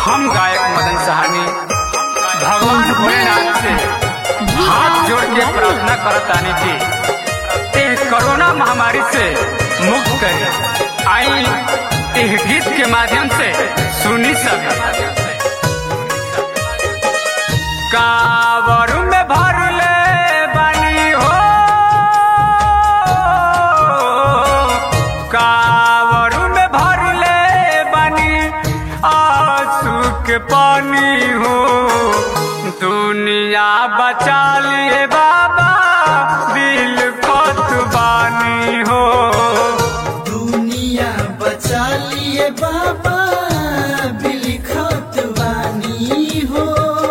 हम गायक मदन सहानी भगवान भोलेनाथ से हाथ जोड़ के प्रार्थना करतानी कि एह कोरोना महामारी से मुक्त करे आई एह गीत के माध्यम से सुनी सब कावर में भर ले बानी हो कावर में भर ले बानी आंसू के पानी हो दुनिया बचा लिए बाबा दिल खत बानी हो दुनिया बचा लिए बाबा बिलखत बानी हो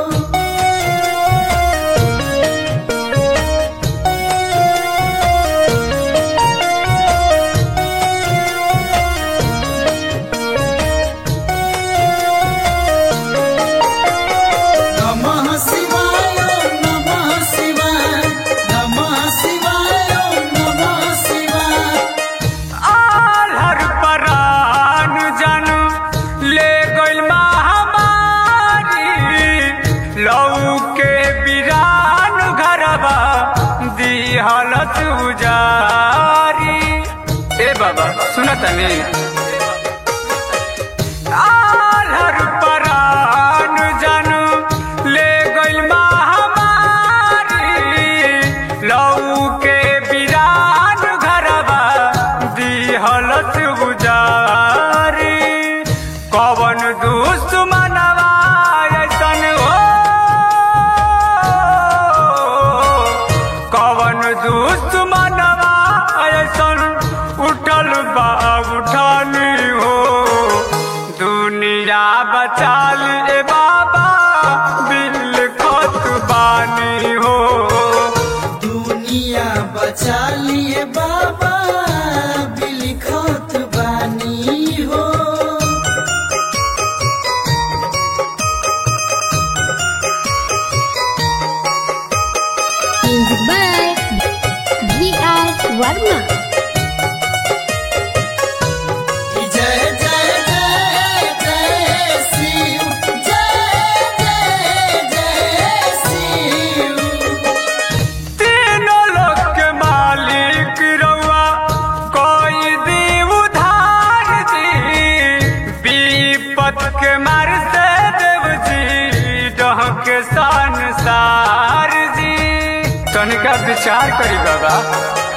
नमः शिवाय नमः शिवाय नमः शिवाय नमः शिवाय आलर परान जन ले गइल महामारी लऊ के बिरान घरबा दिहलत उजारी ए बाबा सुनत नहीं आलर परान जन ले गइल महामारी लऊ के बिरान घरबा दिहलत गुजारी कवन दुश्मनवा ऐसन हो कवन दुश्मनवा ऐसन उठल बा उठानी हो दुनिया बचा ले बाबा दिल खत बानी हो दुनिया बचा लिए बाबा बिलखत बानी हो Music by V.R. Varma. जय जय जय जय शिव जय जय जय शिव तीनों लोक के मालिक रउआ कोई दी उधार जी विपत के मार से देव जी डह के संसार जी तनिका विचार करी बाबा